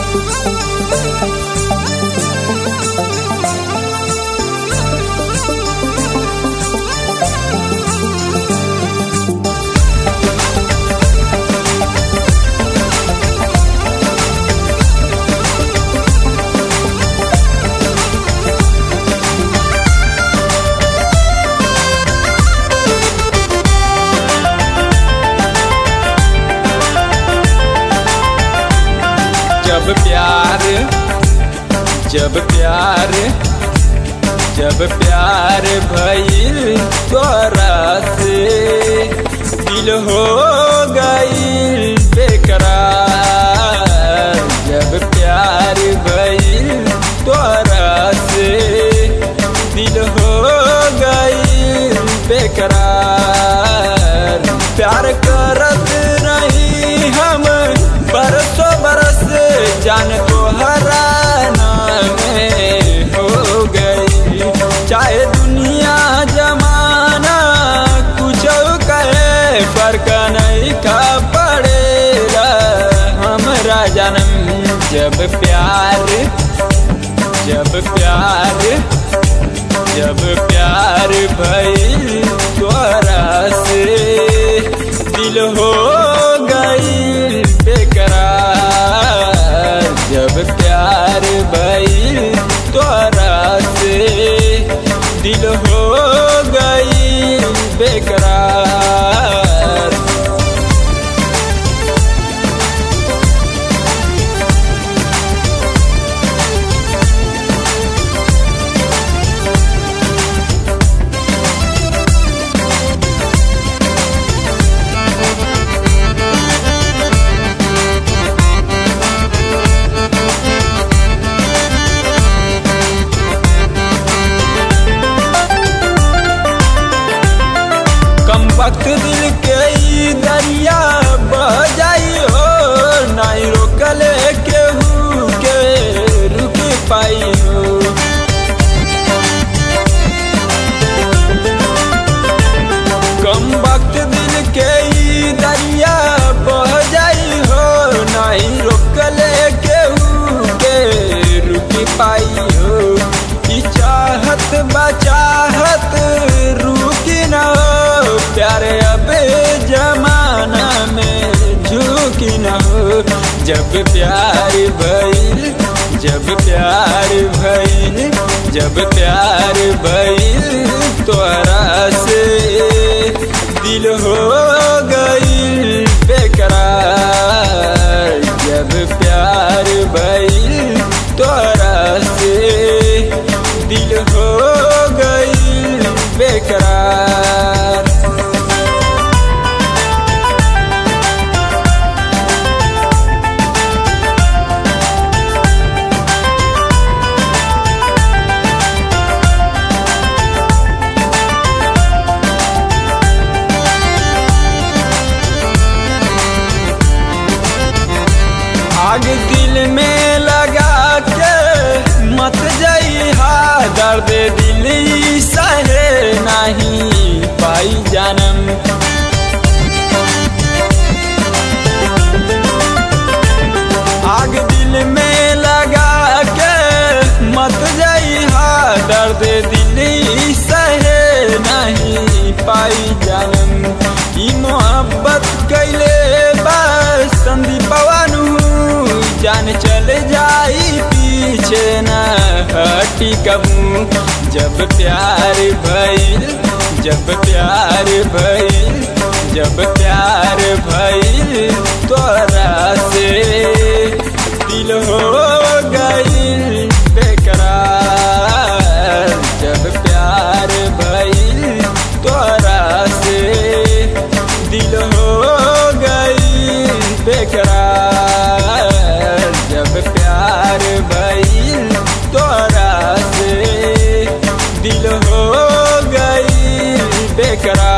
जब प्यार जब प्यार जब प्यार भइल तोरा से दिल हो गईल बेकरार जब प्यार भइल तोरा से दिल हो गईल बेकरार प्यार करत रही हम बरसों बरस जान तो हराना में हो गई चाहे दुनिया जमाना कुछ कहे फर्क नहीं का पड़ेगा हमरा जन्म जब प्यार जब प्यार जब प्यार भइल तोरा से दिल हो गई बेकरार जब प्यार भइल तोरा से दिल हो गई बेकरार कम वक्त दिल के ई दरिया बह जाई हो नहीं रोकले केहू के रुक पाई हो कम वक्त दिल के ई दरिया बह जाई हो नहीं रोकले केहू के रुक पाई हो ई चाहत बचाहत रुकी न हो प्यारे अबे जमाना में झुकी न हो जब प्यार भइल जब प्यार भइल जब प्यार भइल तोरा से दिल हो गई बेकरार जब प्यार भइल तोरा से दिल हो गई बेकरार आग दिल में लगा के मत जइहा दर्द दिल ई सहे नहीं पाई जन्म आग दिल में लगा के मत जइहा दर्द दिल ई सहे नहीं पाई जन्म ई मोहब्बत कैले बस संदीपवानु जान चल जाई पीछे न हटी कबू जब प्यार भइल जब प्यार भइल जब प्यार भइल तोरा से दिल हो गइल बेकरार जब प्यार भइल तोरा से दिल हो गई बेकरार जब प्यार भइल तोरा से दिल हो गई बेकरार